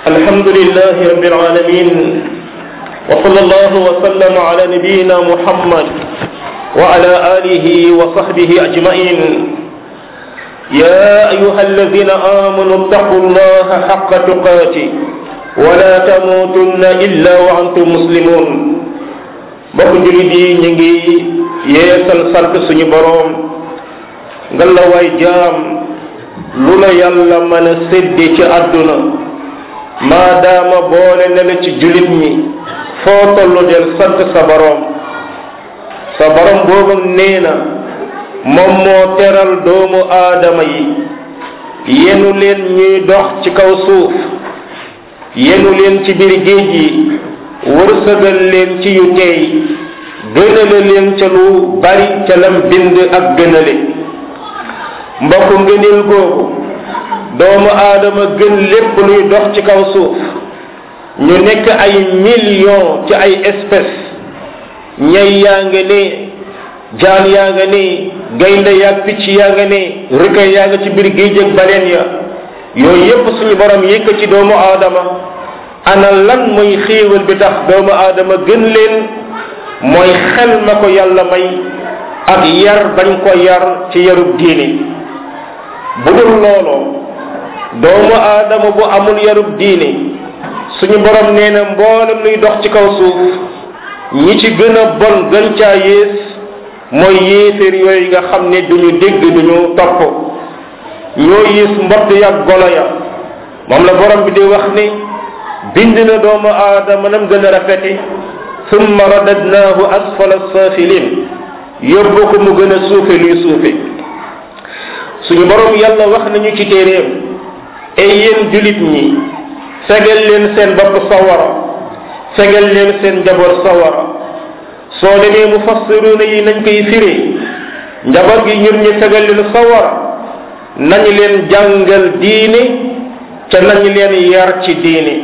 الحمد لله رب العالمين وصلى الله وسلم على نبينا محمد وعلى آله وصحبه أجمعين يا أيها الذين آمنوا اتقوا الله حق تقاته ولا تموتن إلا وأنتم مسلمون mbokk julit yi ñu ngi yeesal sant suñu boroom ngalla waay jaam lu la yàlla mën a séddi ci àdduna maadaama boole ne la ci julit ñi foo tollu del sant sa boroom sa boroom boobu nee na moom moo teral doomu aadama yi yenu leen ñuy dox ci kaw suuf yenu leen ci biir géej yi wërsëgal leen ci yu teey gënale leen ca lu bari ca lam bind ak gënale mbokk ngëneel googu doomu aadama gën lépp luy dox ci kaw suuf ñu nekk ay millions ci ay espèces ñay yaa nga ne jaan yaa nga ne gaynde yaag picc yaa nga ne rëkka yaa nga ci biir géej ak baleen ya yooyu yépp suñu borom yëkk ci doomu aadama ana lan mooy xéewal bi tax doomu aadama gën leen mooy xel ma ko yàlla may ak yar bañ ko yar ci yarub diine bu dul looloo doomu aadama bu amul yarub diine suñu borom nee na mboolem luy dox ci kaw suuf ñi ci gën a bon gën caa yées mooy yéeféer yooyu nga xam ne duñu dégg duñu topp ñoo yées mbott ya golo ya moom la borom bi di wax ni bind na doomu aadama nam gën a rafete summa radadnaahu asfala safilin yóbbu ko mu gën a suufe luy suufe suñu borom yàlla wax nañu ci téeréem ay yéen julit ñi fegal leen seen bopp sawara fegal leen seen njaboot sawara soo demee mu fassiruna yi nañ koy firee njaboot gi ñun ñu fegal leen sawara nañu leen jàngal diine ca nañu leen yar ci diine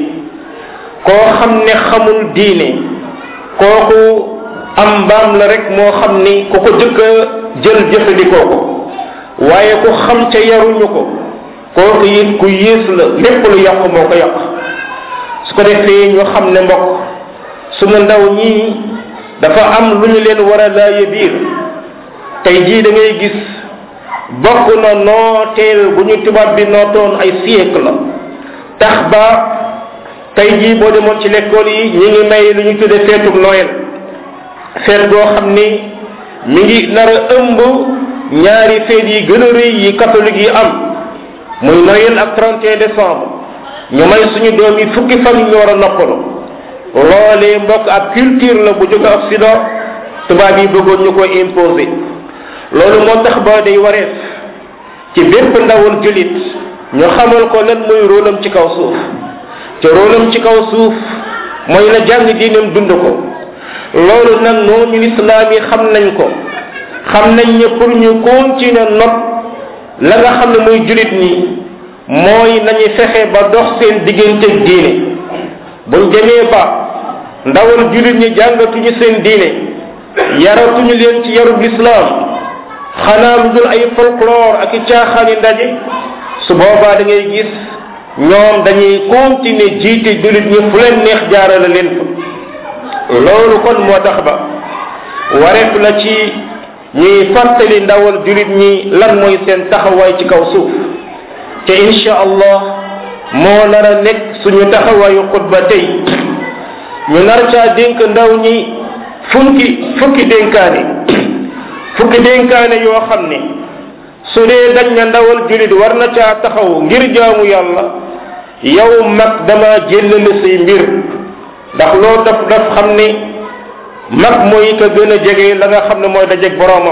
koo xam ne xamul diine kooku am mbaam la rek moo xam ni ku ko jëkk a jël jëfandikoo ko waaye ku xam ca yaruñu ko kooku it ku yées la lépp lu yàq moo ko yàq su ko defee ñu xam ne mbokk sunu ndaw ñii dafa am lu ñu leen war a laaye biir tey jii da ngay gis bokk na nooteel bu ñu tubaab bi nootoon ay siècle la tax ba tey jii boo demoon ci l'école yi ñi ngi may lu ñu tudde feetuk Noël feet goo xam ni mi ngi nar a ëmb ñaari feet yi gën a rëy yi catholique yi am muy Noël ak 31 décembre ñu may suñu doom yi fukki fan ñu war a noppalu loolee mbokk ab culture la bu jóge Occident tubaab yi bëggoon ñu koy imposer loolu moo tax ba day wareef ci bépp ndawul julit ñu xamal ko lan muy rôlam ci kaw suuf te rôlam ci kaw suuf mooy na jàng diinam dund ko loolu nag noonu lislaam yi xam nañ ko xam nañ ne pour ñu continuer not la nga xam ne muy julit ñi mooy nañu fexe ba dox seen digganteeg diine buñ demee ba ndawal julit ñi jàngatuñu seen diine yaratuñu leen ci yarub lislaam xanaa lu dul ay folklore ak i caaxaani ndaje su boobaa da ngay gis ñoom dañuy continuer jiite jullit ñi fu leen neex jaarale leen fa loolu kon moo tax ba wareef la ci ñuy fàttali ndawal jullit ñi lan mooy seen taxawaay ci kaw suuf te insha allah moo nar a nekk suñu taxawaayu xutba tey ñu nar caa dénk ndaw ñi fukki fukki dénkaane fukki dénkaane yoo xam ne su dee dañ na ndawal jullit war na caa taxaw ngir jaamu yàlla yow mag dama jëllale say mbir ndax loo daf daf xam ne mag mooy ka gën a jege la nga xam ne mooy dajeg boroomam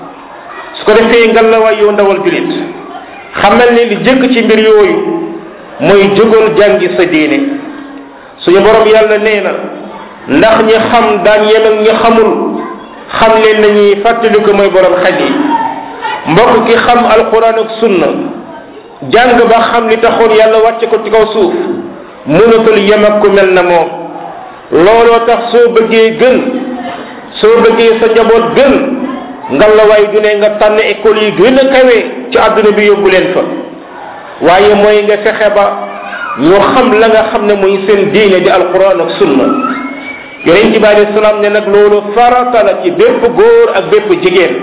su ko defee ngal la waay yow ndawal jullit xamal ne li jëkk ci mbir yooyu mooy jógal jàngi sa diine suñu borom yàlla nee na ndax ñi xam daan yem ak ñi xamul xam leen nañuy fàttali ko mooy borom xel yi mbokk ki xam alquran ak sunna jàng ba xam li taxoon yàlla wàcce ko ci kaw suuf mënatul yem ak ku mel na moom looloo tax soo bëggee gën soo bëggee sa njaboot gën ngalawaay du ne nga tànn école yi gën a kawe ci àdduna bi yóbbu leen fa waaye mooy nga fexe ba ñu xam la nga xam ne muy seen diine di alquran ak sunna yonent bi alayhi salaam ne nag loolu farata la ci bépp góor ak bépp jigéen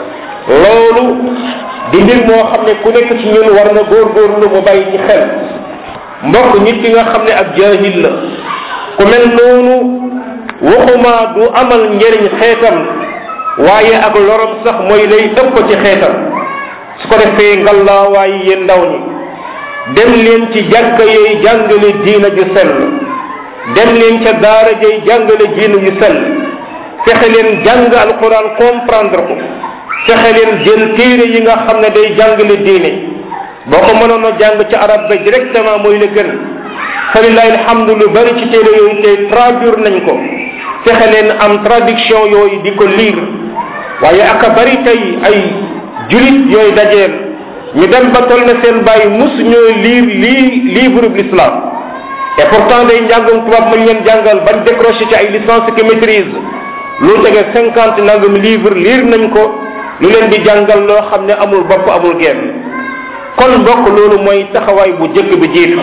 loolu di mbir moo xam ne ku nekk ci ñun war na góorgóorlu mu bàyyi ci xel mbokk nit ki nga xam ne ak jaahil la ku mel noonu waxuma du amal njëriñ xeetam waaye ak lorom sax mooy lay ëpp ci xeetam su ko defee ngallaa waaye yéen ndaw ñi dem leen ci jàkka yooyu jàngale diina ju sell dem leen ca daara jay jàngale diina ju sell fexe leen jàng alquran comprendre ko fexe leen jël téere yi nga xam ne day jàngale diine boo ko mënoon a jàng ci arab ba directement mooy la gën falilahi alhamdu lu bari ci téere yooyu tey traduire nañ ko fexe leen am traduction yooyu di ko lire waaye aka bari tey ay julit yooyu dajeel ñu dem ba toll na seen bàyyi mus ñoo lire lii livre bi l'islam et pourtant day njàngum tubaab mañ leen jàngal bañ décroché ci ay licence que maîtrise lu tege cinquante nangam livre lire nañ ko lu leen di jàngal loo xam ne amul bopp amul genn kon mbokk loolu mooy taxawaay bu jëkk bi jiitu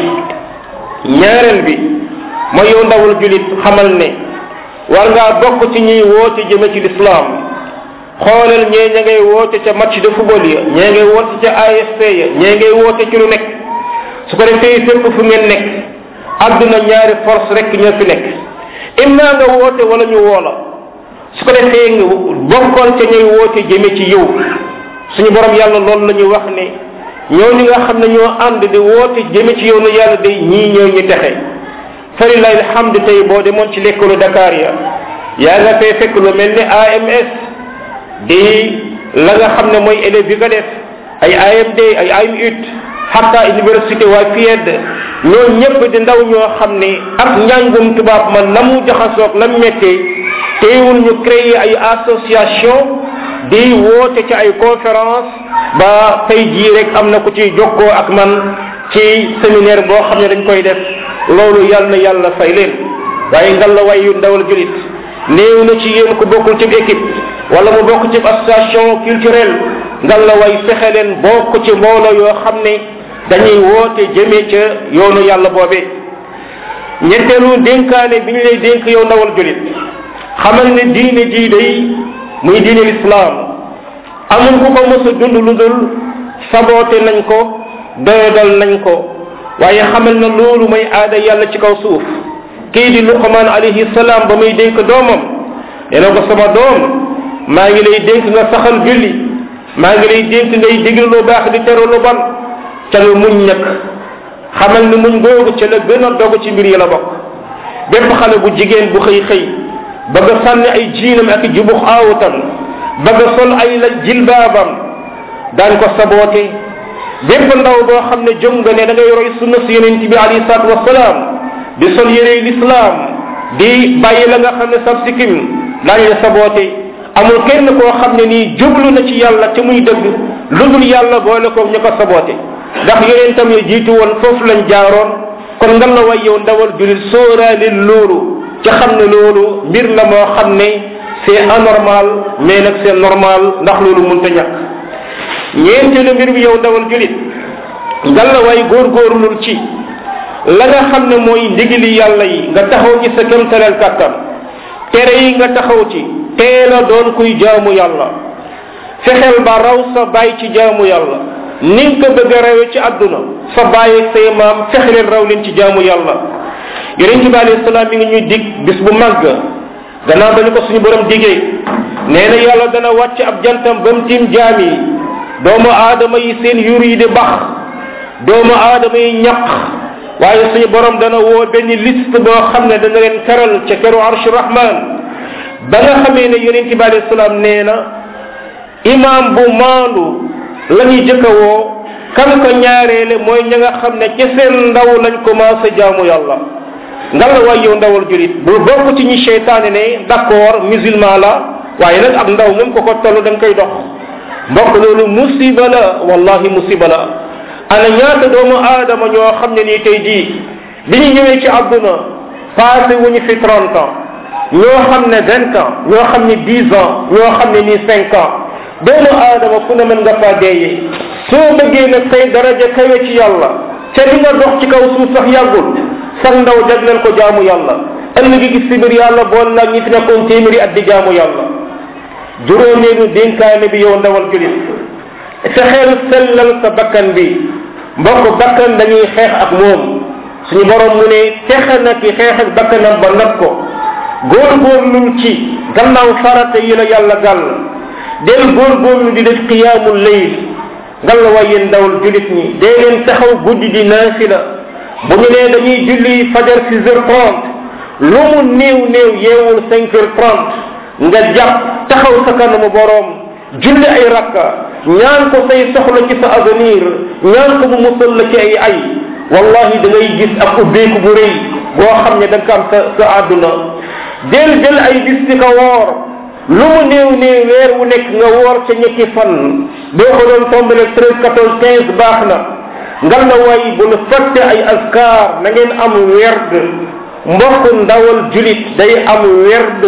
ñaareel bi mooy yow ndawul julit xamal ne war ngaa bokk ci ñuy woote jëme ci lislaam xoolal ñee ña ngay woote ca match de football ya ñee ngay woote ca AFP ya ñee ngay woote ci lu nekk su ko defee fépp fu ngeen nekk àdduna ñaari force rek ñoo fi nekk imma nga woote wala ñu woola su ko defee nga bokkoon ca ñuy woote jëme ci yow suñu borom yàlla loolu la ñu wax ne ñooñu nga xam ne ñoo ànd di woote jëme ci yow na yàlla day ñii ñoo ñu texe falilahi alhamdu tey boo demoon ci lekkalu Dakar ya yaa nga fee fekk lu mel ni AMS di la nga xam ne mooy élèves yi nga def ay AMD ay AMUT hatta université waa FIED ñoo ñëpp di ndaw ñoo xam ne ak njàngum tubaab man la mu jaxasoog la mu méttee teewul ñu créer ay association di woote ci ay conférence ba tey jii rek am na ku ci jokkoo ak man ci séminaire boo xam ne dañ koy def loolu yàlla na yàlla fay leen waaye ngal la way yu ndawal julit néew na ci yéen ku bokkul ci équipe wala mu bokk ci association culturelle ngal la way fexe leen bokk ci mbooloo yoo xam ne dañuy woote jëmee ca yoonu yàlla boobee ñetteelu dénkaane bi ñu lay dénk yow ndawal julit xamal ne diine jii day muy diine lislaam amul ku ko mës a dund lu dul saboote nañ ko doyadal nañ ko waaye xamal na loolu mooy aada yàlla ci kaw suuf kii di luqman alayhi salaam ba muy dénk doomam nee na ko sama doom maa ngi lay dénk nga saxal julli maa ngi lay dénk ngay digle lu baax di tere lu bon ca lu muñ nag xamal ni muñ googu ca la gën a dogu ci mbir yi la bokk bépp xale bu jigéen bu xëy xëy bëgg a sànni ay jiinam ak jubux aawutam bëgg a sol ay la jilbaabam daan ko saboote bépp ndaw boo xam ne jóg nga ne da ngay roy sunna si yonent bi alayhi salaatu wasalaam di sol yére lislaam di bàyyi la nga xam ne sab sikkim daañ la saboote amul kenn koo xam ne nii jublu na ci yàlla te muy dëgg lu dul yàlla boole ko ñu ko saboote ndax yonentam ya jiitu woon foofu lañ jaaroon kon nga la way yow ndawal julit sóoraale loolu ca xam ne loolu mbir la moo xam ne c'est anormal mais nag c'est normal ndax loolu mënta ñàkk ñeenteelu mbir bi yow ndawal julit nga la way góorgóorlul ci la nga xam ne mooy ndigili yàlla yi nga taxaw ci sa kémtaleel kàttan tere yi nga taxaw ci teel a doon kuy jaamu yàlla fexeel ba raw sa baay ci jaamu yàlla ni nga ko bëgg a rawe ci àdduna sa baay ak say maam fexe leen raw leen ci jaamu yàlla yonent bi alayhi salaam mi ngi ñuy dig bis bu màgg gannaaw dañu ko suñu borom digee nee na yàlla dana wàcc ab jantam ba mu tiim jaam yi doomu aadama yi seen yur yi di bax doomu aadama yi ñaq waaye suñu borom dana woo benn liste boo xam ne dana leen keral ca keru arsh rahman ba nga xamee ne yonent bi alayhi salaam nee na imam bu maandu la ñuy jëkk a woo kan ko ñaareele mooy ña nga xam ne ci seen ndaw lañ commencé jaamu yàlla nga la waay yow ndawal julit bul bokk ci ñi cheytaane ne d'accord musulman la waaye nag ab ndaw moom ko ko toll da nga koy dox mbokk loolu musiba la wallahi musiba la ana ñaata doomu aadama ñoo xam ne nii tey jii bi ñu ñëwee ci àdduna passé wuñu fi 30 ans ñoo xam ne 20 ans ñoo xam ne 10 ans ñoo xam ne nii 5 ans doomu aadama fu ne mën nga faa deeyee soo bëggee nag say daraja kawe ci yàlla te li nga dox ci kaw suuf sax yàggul sax ndaw jagleel ko jaamu yàlla ëllëg gi si biir yàlla bool la ñi fi nekkoon téeméeri at di jaamu yàlla juróomeelu dénkaane bi yow ndawal julit fexeel sellal sa bakkan bi mbokk bakkan dañuy xeex ak moom suñu borom mu ne texe na ki xeex ak bakkanam ba nat ko góorgóorlul ci gannaaw farata yi la yàlla gàll del góorgóorlu di def qiyaamul layl ngal la waay yéen ndawal julit ñi dee leen taxaw guddi di naafila bu ñu nee dañuy julli fajar six heures trente lu mu néew néew yeewul cinq heures trente nga jàpp taxaw sa kanamu boroom julli ay rakka ñaan ko say soxla ci sa avenir ñaan ko mu musal la ci ay ay wallahi da ngay gis ak ubbeeku bu rëy boo xam ne da nga am sa sa àdduna del jël ay bis di ko woor lu mu néew néew weer wu nekk nga woor ca ñetti fan boo ko doon tombale treize quatorze quinze baax na ngal na way bu nu fàtte ay askar na ngeen am werd mbokk ndawal julit day am werd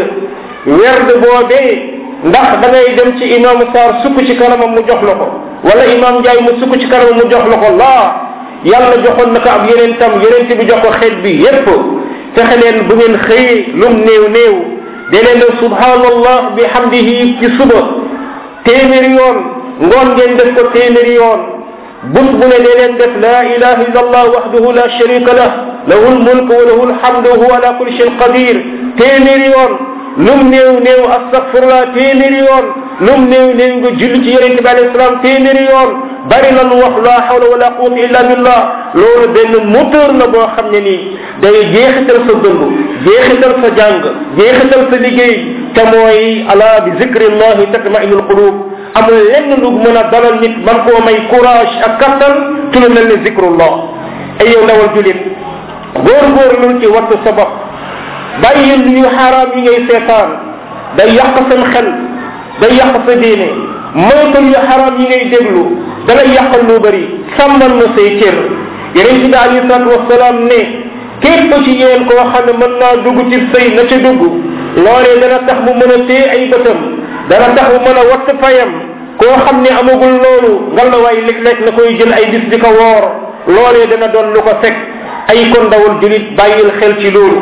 werd boobee ndax da ngay dem ci imam Sarr sukk ci kanamam mu jox la ko wala imam Ndiaye mu sukk ci kanamam mu jox la ko laa yàlla joxoon na ko ab yeneen tam yeneen bi jox ko xeet bi yépp fexe leen bu ngeen xëyee lum néew néew de leen def subhanallah bi hamdihi ci suba téeméeri yoon ngoon ngeen def ko téeméeri yoon bus bu ne de leen def la ilaha illa allah wahdahu la sharika lah lahu lmulk wa lahu lhamdu wa huwa ala kulli shayin qadir téeméeri yoon lum néew néew astagfirullah téeméeri yoon lum néew néew nga julli ci yonente bi alayhi salaam téeméeri yoon bari lan wax la hawla wala quwwata illa billah loolu benn moteur la boo xam ne nii day jeexital sa dund jeexital sa jàng jeexital sa liggéey te mooy ala bi zikrillahi tatmainul qulub amul lenn lu mën a dalal nit man koo may courage ak kattan ci lu mel ne zikrullah ay yow ndawal julit góorgóorlul ci wattu sa bopp bàyyi lu yu xaraam yi ngay seetaan day yàq seen xel day yàq sa diine moytul yu xaraam yi ngay déglu dalay yàqal lu bëri sàmmal na say cër yeneen ci alayhi salatu wasalaam ne képp ci yéen koo xam ne mën naa dugg ci sëy na ca dugg loolee dana tax mu mën a téye ay bëtam dana tax mu mën a watt fayam koo xam ne amagul loolu ngal la waay léeg-léeg na koy jël ay bis di ko woor loolee dana doon lu ko fekk ay kon ndawul julit bàyyil xel ci loolu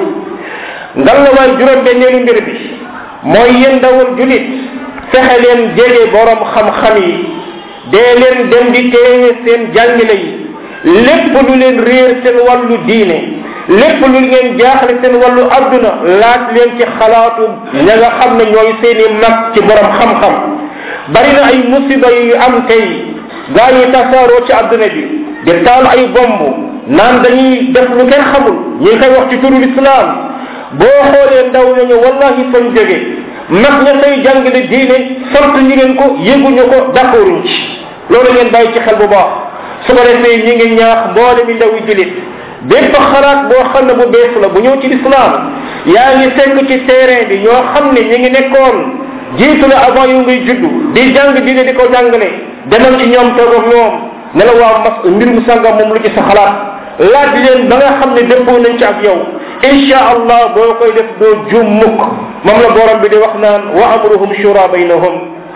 ngal la waay juróom benneelu mbir bi mooy yéen ndawul julit fexe leen jege borom xam-xam yi dee leen dem di teewe seen jàngile yi lépp lu leen réer seen wàllu diine lépp lu ngeen jaaxle seen wàllu adduna laaj leen ci xalaatu ña nga xam ne ñooy seeni mag ci borom xam-xam bari na ay musiba yu am tey gaa yi tasaaroo ci adduna bi di taal ay bomb naan dañuy def lu kenn xamul ñi ngi koy wax ci turu islam boo xoolee ndaw nañu wallahi fañ jóge mag ña say jàngale diine sant ñu leen ko yëguñu ko d'accorduñ ci loolu ngeen bàyyi ci xel bu baax su ko defee ñi ngi ñaax mboole mi ndaw yi julit bépp xalaat boo xam ne bu bees la bu ñëw ci lislaam yaa ngi fekk ci terrain bi ñoo xam ne ñi ngi nekkoon jiitu la avant yu ngay juddu di jàng diine di ko jàngale demal ci ñoom toog ak ñoom ne la waa mas mbir mu sàngam moom lu ci sa xalaat laaj leen ba nga xam ne dëppoo nañ ci ak yow insha allah boo koy def doo juum mukk moom la borom bi di wax naan wa amruhum shura baynahum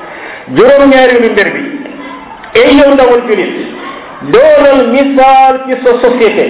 juróom ñaareelu mbir bi ay yow ndawal julit doonal misaal ci sa société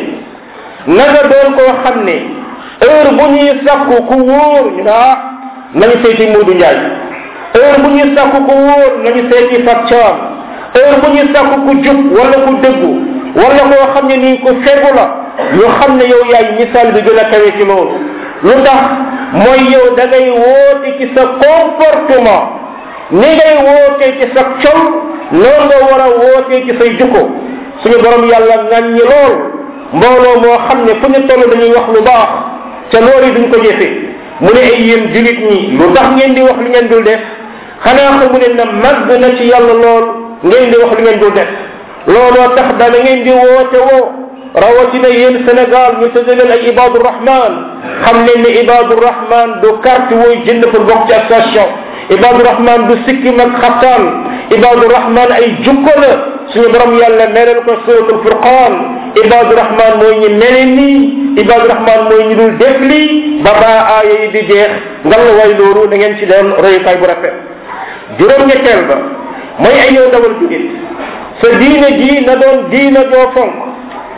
nanga doon koo xam ne heure bu ñuy sàkku ku wóor ñu ne ah nañu seeti Moodu Njaay heure bu ñuy sàkku ku wóor nañu seeti Fat Caam heure bu ñuy sàkku ku jub wala ku dëggu wala koo xam ne nii ku fegu la ñu xam ne yow yaay misaal bi gën a kawe ci loolu lu tax mooy yow da ngay woote ci sa comportement ni ngay wootee ci sa col noonu nga war a wootee ci say jukko suñu borom yàlla ŋàññi lool mbooloo moo xam ne fu ñu toll dañuy wax lu baax ca loolu yi duñ ko jëfee mu ne ay yéen julit ñi lu tax ngeen di wax lu ngeen dul def xanaa xamu ne na màgg na ci yàlla lool ngeen di wax lu ngeen dul def looloo tax dana ngeen di woote woo rawatina yéen Sénégal ñu tëdd leen ay ibadu rahman xam leen ne ibadu rahman du carte wooy jënd pour bokk ci association ibadu rahman du sikkim ak xattaan ibadu rahman ay jukko la suñu borom yàlla melal ko suratul furqan ibadu rahman mooy ñi mele nii ibadu rahman mooy ñi dul def lii ba baa aaya yi di jeex ngal la way loolu da ngeen ci doon royukaay bu rafet juróom-ñetteel ba mooy ay yow dawal julit sa diine ji na doon diina joo fonk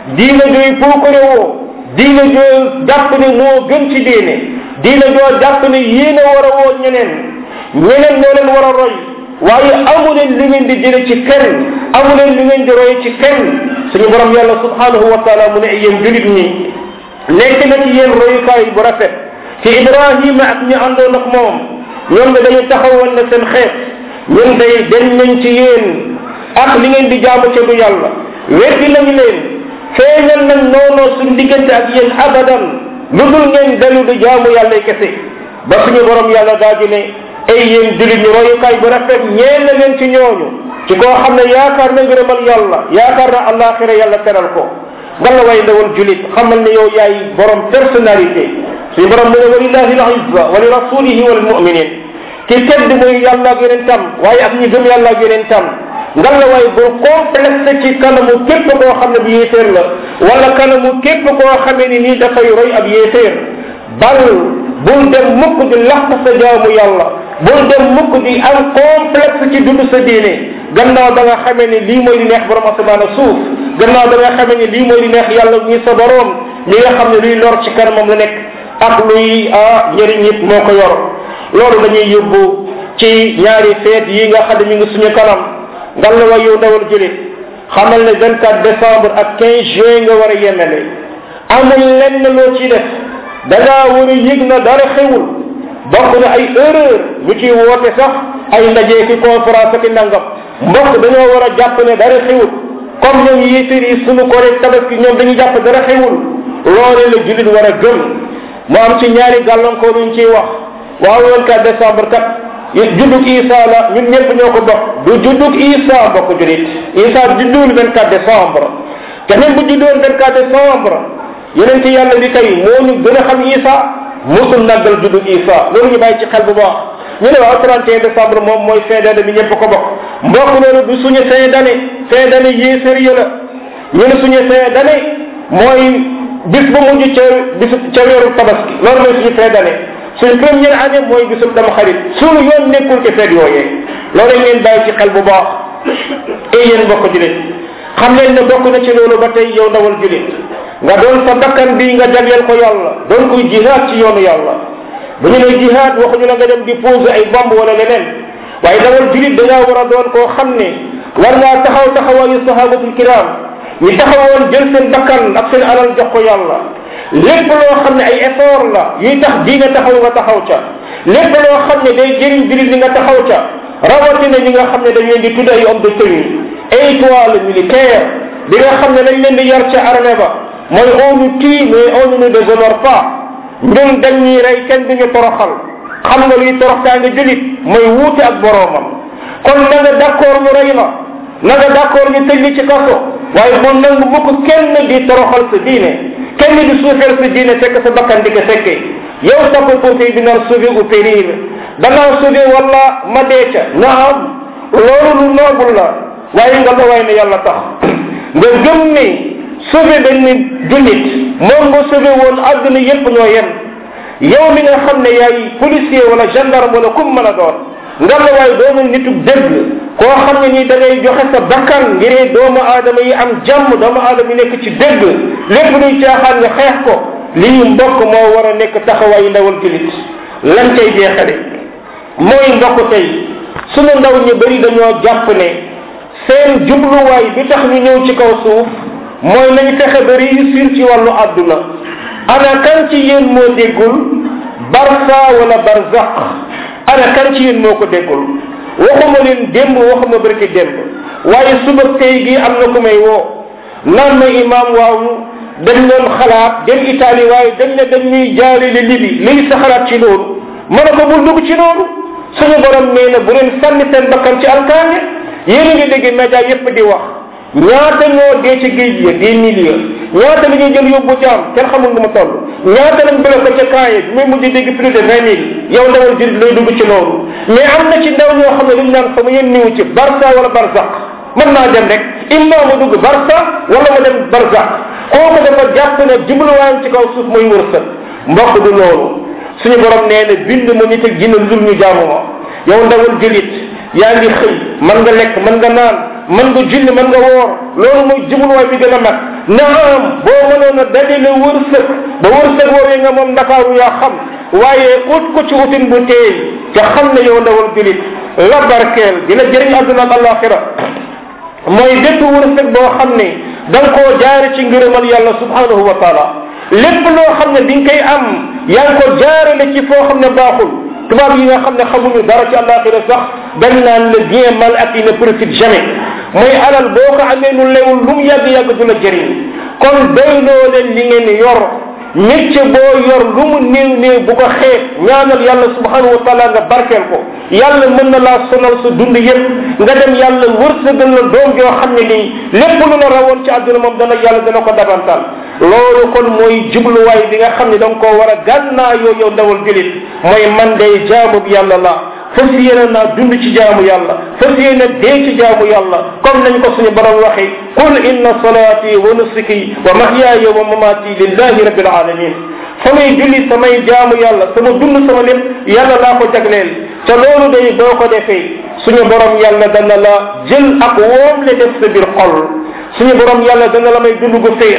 diina jooy puukare woo diina joo jàpp ne moo gën ci diine diina joo jàpp ne yéen a war a woo ñeneen ñeneen ñoo leen war a roy waaye amu leen li ngeen di jële ci kenn amu leen li ngeen di roy ci kenn suñu borom yàlla subhanahu wa taala mu ne yéen julit ñi nekk na ci yéen royukaay bu rafet ci ibrahima ak ñi àndoon ak moom ñoom ne dañu taxawoon na seen xeet ñun day dañ nañ ci yéen ak li ngeen di jaamu ca du yàlla weddi nañu leen feeñal nañ noonoo suñ diggante ak yéen abadan lu dul ngeen dalu di jaamu yàlla kese ba suñu borom yàlla daa ji ne ay yéen julit ñi royukaay bu rafet ñeen na leen ci ñooñu ci koo xam ne yaakaar na ngërëmal yàlla yaakaar na alaxira yàlla teral ko ngalla way ndawal julit xamal ne yow yaay borom personnalité suñu borom mu ne walillahi al izza wa li rasulihi wa lil muminin ki tedd muy yàlla ak yeneen tam waaye ak ñi gëm yàlla ak yeneen tam ngalla way bul complexe ci kanamu képp koo xam ne bu yéeféer la wala kanamu képp koo xamee ni nii dafay roy ab yéeféer bal bul dem mukk di laq sa jaamu yàlla bul dem mukk di am complexe ci dund sa diine gannaaw da nga xamee ni lii mooy di neex borom asamaan ak suuf gannaaw da nga xamee ni lii mooy di neex yàlla ñi sa borom li nga xam ne luy lor ci kanamam la nekk ak luy ah njëriñ it moo ko yor loolu dañuy yóbbu ci ñaari feet yi nga xam ne mi ngi suñu kanam ngal la way yow ndawal julit xamal ne 24 décembre ak 15 juin nga war a yemele amul lenn loo ci def da ngaa war a yëg na dara xewul bokk na ay erreur ñu ciy woote sax ay ndaje ki conférence ak nangam mbokk dañoo war a jàpp ne dara xewul comme ñoom yéeféer yi suñu ko rek tabaski ñoom dañuy jàpp dara xewul loole la julit war a gëm mu am ci ñaari gàllankoor yuñ ciy wax waaw 24 décembre kat juddug isa la ñun ñëpp ñoo ko bokk du juddug isa bokk julit isa judduwul 24 décembre te même bu juddoon 24 décembre yeneen ci yàlla bi kay moo ñu gën a xam isa musul naggal juddug isa loolu ñu bàyyi ci xel bu baax ñu ne waaw 31 décembre moom mooy fin d'année bi ñëpp ko bokk mbokk loolu du suñu fin d'année fin d'année yéefér ya la ñu ne suñu fin d'année mooy bis bu mujj ca bisu ca weeru tabaski loolu mooy suñu fin d'année suñu première année mooy bisub dama xarit suñu yoon nekkul ci feet yooyee loolu ngeen bàyyi ci xel bu baax et yéen bokk julit xam leen ne bokk na ci loolu ba tey yow ndawal julit nga doon sa bakkan bi nga jagleel ko yàlla doon koy jihaad ci yoonu yàlla bu ñu ne jihaad waxuñu la nga dem di poser ay bomb wala leneen waaye ndawal julit da ngaa war a doon koo xam ne war ngaa taxaw taxawaayu sahabatul kiram ñu taxawoon jël seen bakkan ak seen alal jox ko yàlla lépp loo xam ne ay effort la yuy tax di nga taxaw nga taxaw ca lépp loo xam ne day jëriñ julit li nga taxaw ca rawatina ñi nga xam ne dañ leen di tudd ay homme de tenue étoile militaire bi nga xam ne dañ leen di yar ca armée ba mooy on nous tue mais on ne nous déshonore pas ñun dañ ñuy rey kenn duñu toroxal xam nga luy toroxtaa nga julit mooy wuute ak boroomam kon na nga d'accord ñu rey la na nga d'accord ñu tëj li ci kaso waaye moom nangu mukk kenn di toroxal sa diine kenn di suufeel sa diine fekk sa bakkan di ko fekkee yow sappo pompier bi naan sauver ou périr danaa sauver wala ma dee ca naam loolu lu noobul la waaye nga la waay ne yàlla tax nga gëm ni sauver benn jullit moom nga sauver woon àdduna yépp ñoo yem yow mi nga xam ne yaay policier wala gendarme wala kum mën a doon nga la waay doonul nitug dëgg koo xam ne nii da ngay joxe sa bakkan ngir doomu aadama yi am jàmm doomu aadama yi nekk ci dëgg lépp luy caaxaan nga xeex ko lii mbokk moo war a nekk taxawaayu ndawal julit lan cay jeexale mooy mbokk tey sunu ndaw ñu bëri dañoo jàpp ne seen jubluwaay bi tax ñu ñëw ci kaw suuf mooy nañ fexe ba réussir ci wàllu àdduna ana kan ci yéen moo déggul barsa wala barzaq ana kan ci yéen moo ko déggul waxuma leen démb waxuma barki démb waaye suba tey gi am na ku may woo naan ma imam waaw dañ doon xalaat dem Italie waaye dañ ne dañ ñuy jaale li libi lii sa xalaat ci loolu ma ne ko bul dugg ci loolu suñu borom nee na bu leen sànni seen bakkan ci alkaane yéen a ngi dégg média yépp di wax ñaata ñoo dee ci géej ya des milliers ñaata la ñuy jël yóbbu jaam kenn xamul nu mu toll ñaata lañ bloqué ca kaaye bi muy mujj dégg plus de vingt mille yow ndawal jurit lay dugg ci loolu mais am na ci ndaw ñoo xam ne luñ naan sama yéen niwu ci barsa wala barzaq mën naa dem rek imma ma dugg barsa wala ma dem barzaq kooku dafa jàpp ne jubluwaayam ci kaw suuf mooy wërsëg mbokk du loolu suñu borom nee na bind ma nit ak jinne lul ñu jaamu ma yow ndawal julit yaa ngi xëy mën nga lekk mën nga naan mën nga julli mën nga woor loolu mooy jubluwaay bi gën a mag naam boo mënoon a dajale wërsëg ba wërsëg woowee nga moom ndakaaru yaa xam waaye ut ko ci utin bu teey te xam ne yow ndawal julit la barkeel dina jëriñ àdduna ak alaxira mooy bépp wërsëg boo xam ne da nga koo jaare ci ngërëmal yàlla subhanahu wa taala lépp loo xam ne di nga koy am yaa ngi ko jaarale ci foo xam ne baaxul tubaab yi nga xam ne xamuñu dara ci alaxira sax dañ naan le bien mal acquis ne profite jamais mooy alal boo ko amee nu lewul lu mu yàgg-yàgg du la jëriñ kon doyloo leen li ngeen yor métier boo yor lu mu néew néew bu ko xeeb ñaanal yàlla subhanahu wa taala nga barkeel ko yàlla mën na laa sonal sa dund yépp nga dem yàlla wërsëgal la doom joo xam ne nii lépp lu la rawoon ci àdduna moom dana yàlla dana ko dabantal loolu kon mooy jubluwaay bi nga xam ne da nga koo war a gànnaa yoo yow ndawal julit mooy man day jaamu bi yàlla la fas yéene naa dund ci jaamu yàlla fas yéene dee ci jaamu yàlla comme nañ ko suñu borom waxee qul inna salati wa nusuki wa mahyaaya wa mamati lillahi rabbil alamin samay julli samay jaamu yàlla sama dund sama lépp yàlla laa ko jagleel te loolu day boo ko defee suñu borom yàlla dana la jël ak woom le def sa biir xol suñu borom yàlla dana la may dund gu féex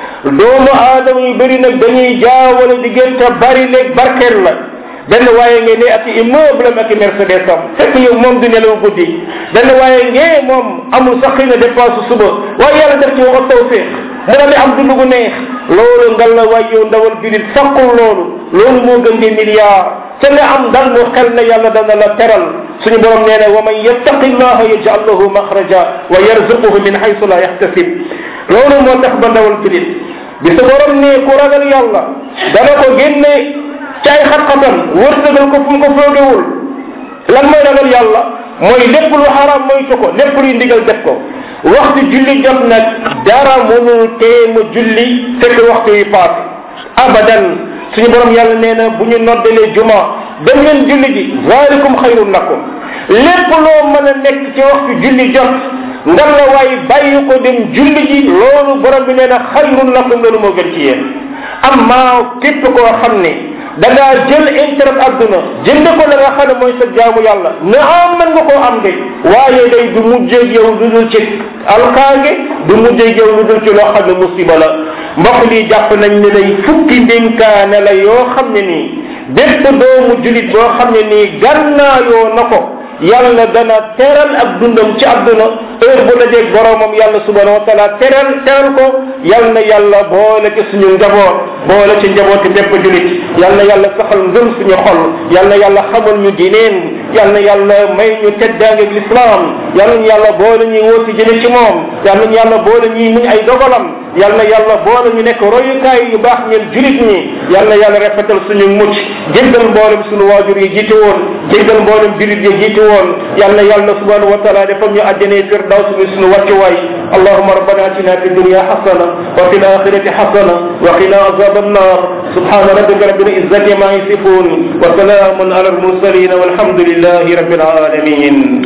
doomu aadama yu bëri nag dañuy jaawale diggante bari léeg barkeel la benn waaye ngeen ne ak immeuble am ak mercedes am fekk yow moom du nelaw guddi benn waaye ngee moom amul sax xëy na dépense suba waaye yàlla def ci wax tawfiq mu daal di am dund gu neex loolu ngal la waay yow ndawal julit fakkul loolu loolu moo gën di milliard te nga am dal lu xel ne yàlla dana la teral suñu borom nee na wa man yattaqi llaha yaj'al lahu maxraja wa yarzuquhu min haythu la yahtasib loolu moo tax ba ndawal julit bi sa borom ne ku ragal yàlla dana ko génne ci ay xat-xatam wërsëgal ko fu mu ko foogewul lan mooy ragal yàlla mooy lépp lu xaraam moytu ko lépp luy ndigal def ko waxtu julli jot nag dara mënul tee mu julli fekk waxtu yi paase abadan suñu borom yàlla nee na bu ñu noddalee juma dem leen julli ji zalikum xayrun lakum lépp loo mën a nekk ci waxtu julli jot ngan la waay bàyyi ko dem julli ji loolu borom bi nee na xayrun lakum loolu moo gën ci yéen amma képp koo xam ne da ngaa jël intérêt adduna jënd ko la nga xam ne mooy sa jaamu yàlla na am mën nga koo am de waaye day du mujjeeg yow lu dul ci alkaange du mujjeeg yow lu dul ci loo xam ne musiba la mbokk lii jàpp nañ ne day fukki ndénkaane la yoo xam ne nii bépp doomu julit boo xam ne nii gannaayoo na ko yàlla dana teral ak dundam ci àdduna heure bu dajeeg boromam yàlla subhanahu wa taala teral teral ko yal na yàlla boole ci suñu njaboot boole ci njabooti bépp julit yal na yàlla saxal ngëm suñu xol yal na yàlla xamal ñu dineen yal na yàlla may ñu teddaange ak lislaam yal na yàlla boole ñuy wóoti jëme ci moom yal na yàlla boole ñuy muñ ay dogalam yal na yàlla boole ñu nekk royukaay yu baax ñeel julit ñi yal na yàlla rafetal suñu mucc jéggal mboolem suñu waajur yi jiite woon jéggal mboolem julit yi jiite woon yal na yàlla subhanahu wa taala defal ñu àjjane firdaws bi suñu wàccuwaay allahuma rabbana atina fi dunya hasana wa fi l'akhirati hasana wa qina azab annar subhana rabbika rabbil izzati ma yasifun wa salamun ala al mursalin walhamdulillahi rabbil alamin